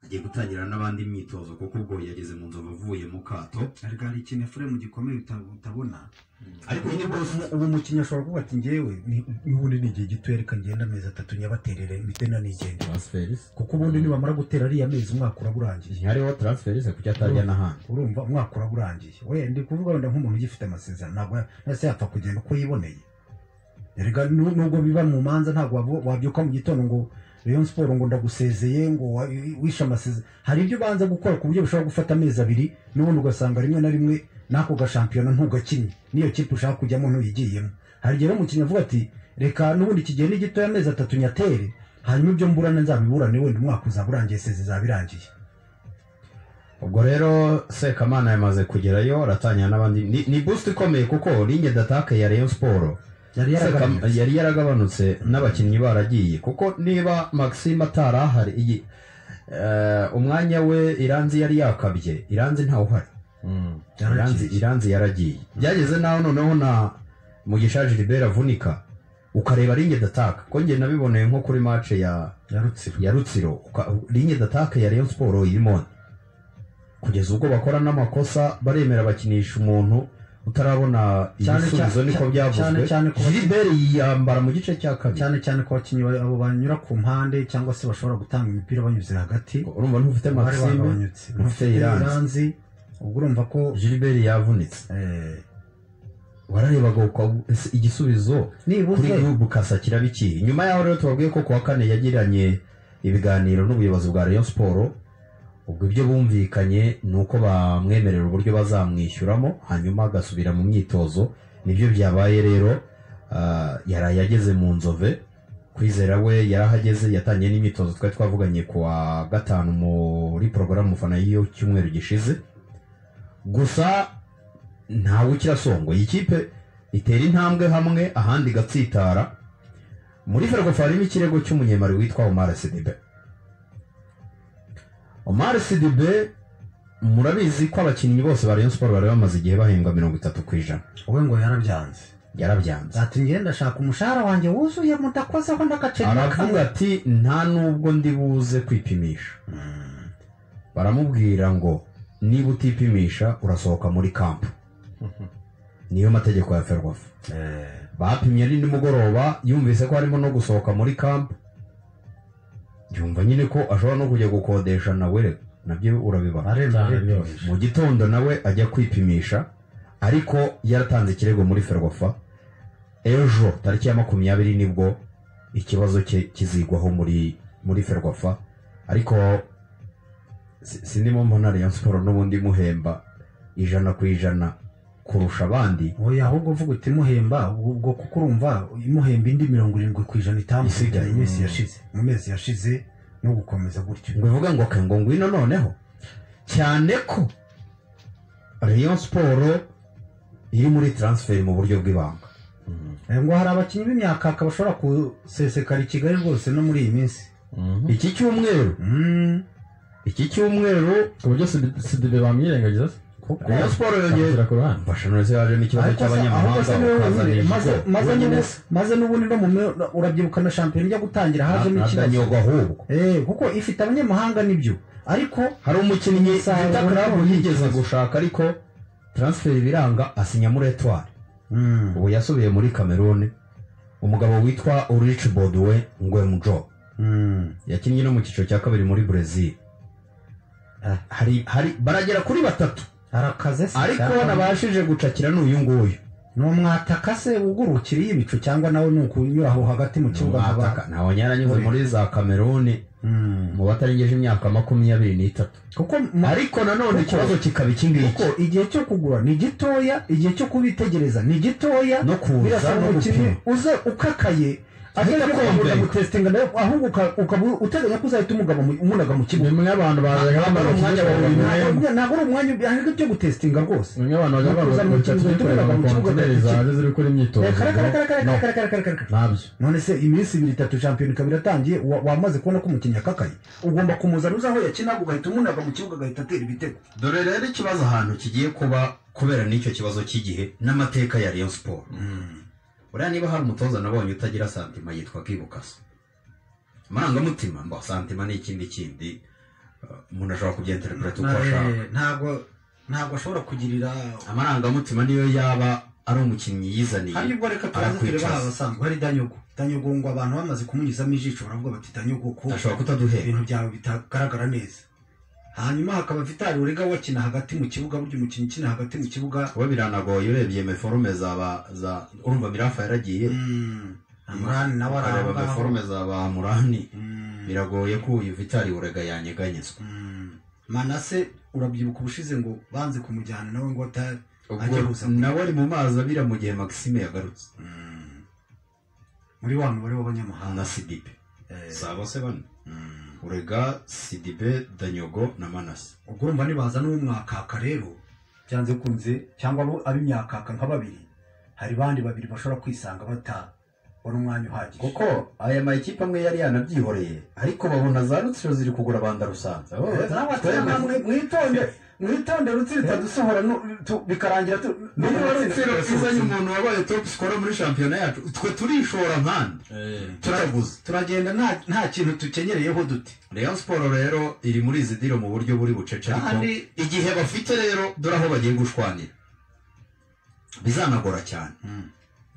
agiye gutangira n'abandi imyitozo kuko ubwo yageze mu nzovu avuye mu kato ariko hari ikintu efuremu gikomeye uta- utabona ariko nyine rwose ubu mukinnyi ashobora kuvuga ati ngewe ni- n'ubundi ni igihe gito reka ngenda amezi atatu nyabaterere mpite nanigenda transferis kuko ubundi nibamara gutera ariya mezi umwaka uraba urangiye ntihariho transferis kuki atajya n'ahandi urumva umwaka uraba urangiye we ndi kuvuga wenda nk'umuntu ugifite amasezerano ntabwo ya- ese yapfa kugenda uko yiboneye erega nu- nubwo biba mu manza ntabwo wavu- wabyuka mu gitondo ngo Rayon siporo ngo ndagusezeye ngo wa- wishe amasezerano hari ibyo ubanza gukora ku buryo bishobora gufata amezi abiri n'ubundi ugasanga rimwe na rimwe n'ako gashampiyona ntugakinnye n'iyo kipe ushaka kujyamo ntuyigiyemo hari igihe rero umukinnyi avuga ati reka n'ubundi kigenda gitoya amezi atatu nyatere hanyuma ibyo mburana nzabiburane wenda umwaka uzaba urangiye seze izaba irangiye ubwo rero sekamana yamaze kugerayo aratangira n'abandi ni, ni boost ikomeye kuko linye datake ya Rayon Sport yari Sekam- yaragabanutse yari yaragabanutse n'abakinnyi baragiye kuko niba Maxime atari ahari iyi eh, umwanya we iranzi yari yakabye iranzi ntawuhari iranzi yaragiye iranzi yaragiye byageze naho noneho na mugisha Gilbert avunika ukareba linye datake ko njye nabiboneye nko kuri match ya yarutse ya rutsiro uka- linye datake ya rayon siporo irimo kugeza ubwo bakora n'amakosa baremera bakinisha umuntu utarabona Cyane ibisubizo cyane- niko cyane byavuzwe cyane ku baki- gilibert yiyambara mu gice cya kabiri cyane cyane ku bakinnyi ba- abo banyura ku mpande cyangwa se bashobora gutanga imipira banyuze hagati urumva ntufite bari maxime bagabanyutse ufite bafite Iranzi. iranzi ubwo urumva ko gilibert yavunitse eh, wararebaga uka- ese igisubizo kuri nibuze gubu kasa kirabikiye nyuma yaho rero tubabwiye ko ku wa kane yagiranye ibiganiro n'ubuyobozi bwa rayon siporo ubwo ibyo bumvikanye ni uko bamwemerera uburyo bazamwishyuramo hanyuma agasubira mu myitozo nibyo byabaye rero ah, yaraye ageze mu nzove kwizera we yarahageze yatangiye n'imyitozo twari twavuganye ku wa gatanu muri porogaramu mufana y'iyo cyumweru gishize gusa ntawe ukirasongwa iyi kipe itera intambwe hamwe ahandi igatsitara muri ferwafa harimo ikirego cy'umunyemari witwa Omar Sidibe Omar Sidibe murabizi ko abakinnyi bose ba Rayon Sport bari bamaze igihe bahembwa mirongo itatu ku ijana we ngo yarabyanze yarabyanze ati ngenda ashaka umushahara wanjye wuzuye mudakozeho n'agaceri aravuga ati nta n'ubwo ndi buze kwipimisha baramubwira ngo niba utipimisha urasohoka muri kampu niyo mategeko ya ferwafa bapimye ari nimugoroba yumvise ko harimo no gusohoka muri kampu yumva nyine ko ashobora no kujya gukodesha nawe rero nabyo urabibara arenze Cyane arengeje mu gitondo nawe ajya kwipimisha ariko yaratanze ikirego muri ferwafa ejo tariki ya makumyabiri nibwo ikibazo cye kizigwaho muri muri ferwafa ariko si- sindimo mbona Rayon Sport n'ubundi imuhemba ijana ku ijana kurusha abandi oya ahubwo uvuga uti muhemba ubwo kuko urumva imuhemba indi mirongo irindwi ku ijana itamusigaye Isigaye. mu minsi yashize mu mezi yashize no gukomeza gutyo ngo uvuga ngo ke ngo ngwino noneho cyane ko Rayon Sport iri muri transfer mu buryo bw'ibanga Eh, ngo hari abakinnyi b'imyakaka bashobora kusesekara i kigali rwose no muri iyi minsi iki cyumweru Mm, iki cyumweru ku buryo sidibe bamwirengagiza se Rayon Sport yongeye amushyira ku ruhande Bashanurize yajemo ikibazo ariko se- ahubwo cy'abanyamahanga se niwe ukazana wenyine. ibigo Maze- maze wenyine n'ubu- maze n'ubundi no mu mi- urabyibuka na shampiyona ijya gutangira hajemo ikibazo ntabwo ahubwo Eh, kuko ifite abanyamahanga nibyo ariko hari umukinnyi Umusaruro Vita Club ntabwo yigeze yigeze. gushaka ariko transfer biranga asinya muri Etoile mm, ubu yasubiye muri Cameroon umugabo witwa Ulrich Bodwe Ngwemjo mm, yakinnye no mu cyiciro cya kabiri muri Brazil Ah. hari hari baragera kuri batatu arakaze se ariko cyangwa- nabashije gucakira n'uyu nguyu ni umwataka se ugurukiriye ibicu cyangwa nawe ni ukunyura aho hagati mu kibuga Mwataka, nk'aba- ntawe nyaranyuze muri za kameruni Mm, mu batarengeje imyaka makumyabiri n'itatu kuko mu- ariko nanone Kuko- ikibazo kikaba iki kuko ngiki igihe cyo kugura ni gitoya igihe cyo kubitegereza ni gitoya no kuza birasaba no umukinnyi gupima uze ukakaye atari Ahita ko kugura akombe. gutesitinga nawe ahubwo uka- ukaba uteganya ko uzahita umugaga mu- umunaga mu kibuga bimwe abantu bazaga bamaze umwanya wa buri kuzikora mwanya. Ntabwo- ntabwo ari umwanya ahubwo byo gutesitinga rwose bimwe abantu bazaga Kuza mu bamaze kibuga, kuzikorera tubibaga mu kibuga amakontineri gake. zaje ziri gukora imyitozo Reka, reka, reka, reka, No, reka, reka, reka, reka. ntabyo none se iminsi ibiri itatu shampiyona ikaba iratangiye wa- wamaze kubona ko umukinnyi akakaye ugomba kumuzana uzi aho yakina ugahita umunaga mu kibuga agahita atera ibitego dore rero ikibazo ahantu kigiye kuba kubera n'icyo kibazo cy'igihe n'amateka ya Rayon Sport buriya niba hari umutoza nabonye utagira santima yitwa kibukasa amarangamutima mba santima ni ikindi kindi eh, umuntu ashobora kubyenterepureta uko ashaka Eh, ntabwo ntabwo ashobora kugirira amarangamutima niyo yaba ari umukinnyi hari yizaniye ubwo reka turangire arakwicaza. bahawe asanzwe hari danyogo danyogo ngo abantu bamaze kumunyuzamo ijisho baravuga bati danyogo ko ashobora kutaduhera ibintu byawe bitagaragara neza hanyuma hakaba vitari urega wakina hagati mu kibuga burya umukinnyi ukina hagati mu kibuga kuba biranagoye urebye meforume zaba za urumva mirafa yaragiye mm, amurani nawe ukareba arangaho meforume za ba murani Mm, biragoye ko uyu vitari urega yanyeganyezwa mm. manase urabyibuka ubushize ngo banze kumujyana nawe ngo ata ubwo Ajya gusa ku- nawe ari mu mazi abira mu gihe maxime yagarutse Mm. muri wa mubare w'abanyamahanga na sidibe Eh, si abose bane mm. urega sidibe danyogo na manase ubwo urumva nibaza n'umwakaka rero byanze kunze cyangwa abo ab'imyakaka nka babiri hari bandi babiri bashobora kwisanga bata wari umwanya uhagije kuko aya makipe amwe yari yanabyihoreye ariko babona za rutsiro ziri kugura banda rusanze Oh, Eh, nawe ati, twebwe- "Ah, mwi- mwitonde mwitonde rutsitsa dusohora nu- tu- bikarangira tu- niba Rutsitsa- rutsiro izanye umuntu wabaye top scorer muri shampiyona yacu twe turishora nkandi turaguze turagenda nta- nta kintu tukenyereyeho dute Rayon Sport rero iri muri izi diro mu buryo buri bucece ariko kandi igihe bafite rero dore aho bagiye gushwanira bizanagora cyane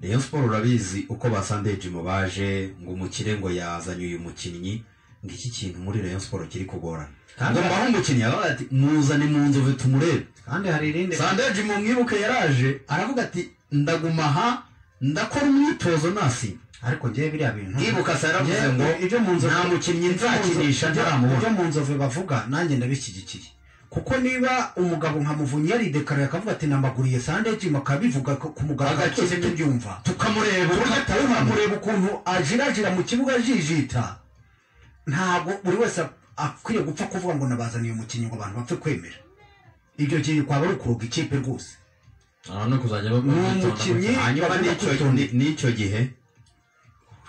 Rayon Sport urabizi uko basandeje mu baje ngo umukire ngo yazanye uyu mukinnyi ngo iki kintu muri Rayon Sport kiri kugorana Kandi- ngo mbaho umukinnyi yaba ati muzane mu nzove tumurebe kandi hari irindi sandeje mu mwibuke yaraje aravuga ati ndaguma aha ndakora umwitozo nasi ariko njyewe biriya bintu mwibuka se yaravuze ngo Njyewe ibyo mu nzovu- nta mukinnyi nzakinisha ibyo mu nzovu- ntaramubona ibyo mu nzovu bavuga nanjye ndabishyigikiye kuko niba umugabo nka muvunyi yaridekarara akavuga ati namaguriye sandeji makabivuga ku ku mugaragaro Agakira. twese tubyumva tukamureba uburyo tugatuma mureba ukuntu ajirajira mu kibuga ajijita ntabwo buri wese akwiye gupfa kuvuga ngo nabazaniye umukinnyi ngo abantu bapfe kwemera ibyo gihe kwaba ari ukuroga ikipe rwose aha no kuzajya Ni umukinnyi hanyuma bagomba n'icyo- kwitonda. ni- n'icyo gihe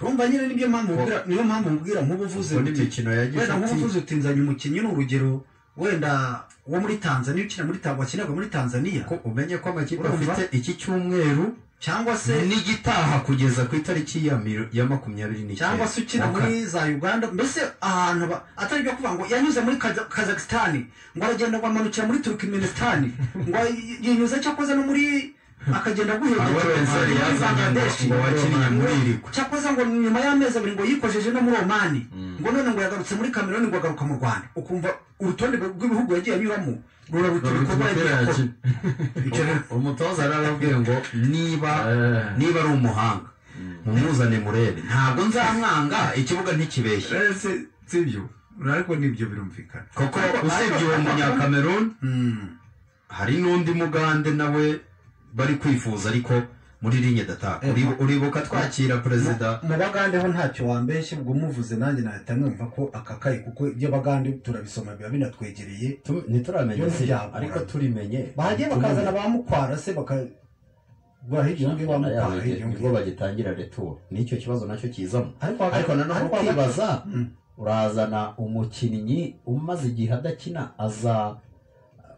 urumva nyine nibyo mpamvu Ko- mbwira- niyo mpamvu mubwira nk'ubu uvuze ubwo uti n'imikino ya wenda gishuti nk'ubuvuzi utinzanye umukinnyi ni urugero wenda wo muri tanzaniya ukina muri tanzaniya wakinaga muri tanzaniya ko umenye ko amakipe Urumva? afite iki cyumweru cyangwa se n'igitaha kugeza ku itariki ya miro- ya makumyabiri n'icyenda cyangwa se ukina Mu ka- muri za uganda mbese ahantu ba- atari byo kuvuga ngo yanyuze muri Kaza- kazakisitani ngo aragenda ngo amanukira muri turkimenisitani ngo y- yinyuze cyakoze no muri akagenda Aho Vincent yazanye ngo- ngo wakiniye muri iri gwe. cyakoze ngo nyuma y'amezi abiri ngo yikojeje no muri omani ngo none ngo yagarutse muri kameruni ngo agaruka mu rwanda ukumva urutonde rw'ibihugu yagiye anyuramo ruraruta ibikorwa yagiye akora Icyo rero- umutoza rero arababwiye ngo niba Eh. niba ari umuhanga mumuzane murebe ntabwo nzamwanga ikibuga ntikibeshye si byo ariko nibyo birumvikana kuko usibye uwo munyakameruni Mm. hari n'undi mugande nawe bari kwifuza ariko muri linye dataka Eh, Uri- uribuka twakira perezida mu bagandeho ntacyo wambeshye ubwo muvuze nanjye nahita numva ko akakaye kuko ibyo bagande turabisoma biba binatwegereye tu- ntituramenya Byose se byagorana. ariko tubimenye bagiye bakazana ba mukwara se baka bahirya undi wa mukwara hirya undi nibwo bagitangira returo nicyo kibazo nacyo kizamo ariko ariko nanone ariko ukibaza Mm. urazana umukinnyi umaze igihe adakina aza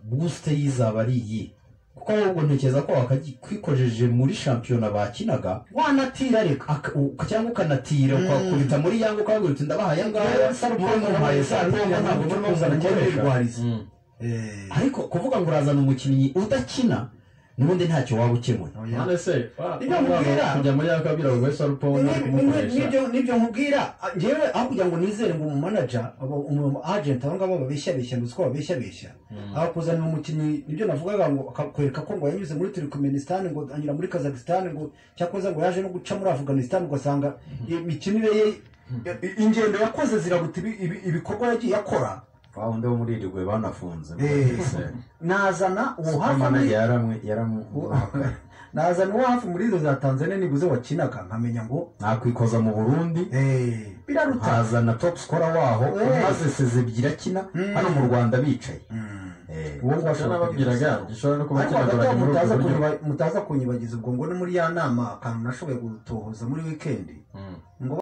busite y'izaba ari iyi kuko ahubwo ntekereza ko wakikojeje muri shampiyona bakinaga wanatira reka aka- u- cyangwa ukanatira ukakubita muri yanga ukavuga uti ndabaha aya ngaya muri muhaye sarupoma ntabwo muri muzana nkoresha Mm. Eh, ariko kuvuga ngo urazana umukinnyi udakina n'ubundi ntacyo waba ukemuye oya. None se wa- Ibyo wa- mubwira. kujya muri yaka abwira ngo wese Ni- arupona ni- ni- kumukoresha nibyo- nibyo nkubwira ah, njyewe aho kugira ngo nizere ngo umumanaja abo- umu agenti abo ngabo babeshya beshya ngo siko babeshya beshya aho kuzanira umukinnyi nibyo navugaga ngo akakwereka ko ngo yanyuze muri turikumenisitani ngo anyura muri kazakisitani ngo cyakoze ngo yaje no guca muri afuganisitani ugasanga imikinire ye i- ingendo yakoze zirabuta ibi- ibi- ibikorwa yagiye akora wawundi wo muri iri gwe banafunze Eh. nazana uwo hafi muri- yaramuhakaye nazana uwo hafi muri izo za tanzania nibuze wakinaga nkamenya ngo nakwikoza mu burundi eh, biraruta hazana top scorer waho Eh. maze sezibiri akina Mm. hano mu rwanda bicaye Mm. Eh, uwo ngo Ibyo ashobora kugira nababwiraga isaro. gishobora no kuba ariko kinagoraga hagati aho muri ubwo mutaza buryo kunyiba- mutaza kunyibagiza ubwo ngo ni muri ya nama akantu nashoboye gutohoza muri wikendi Mm.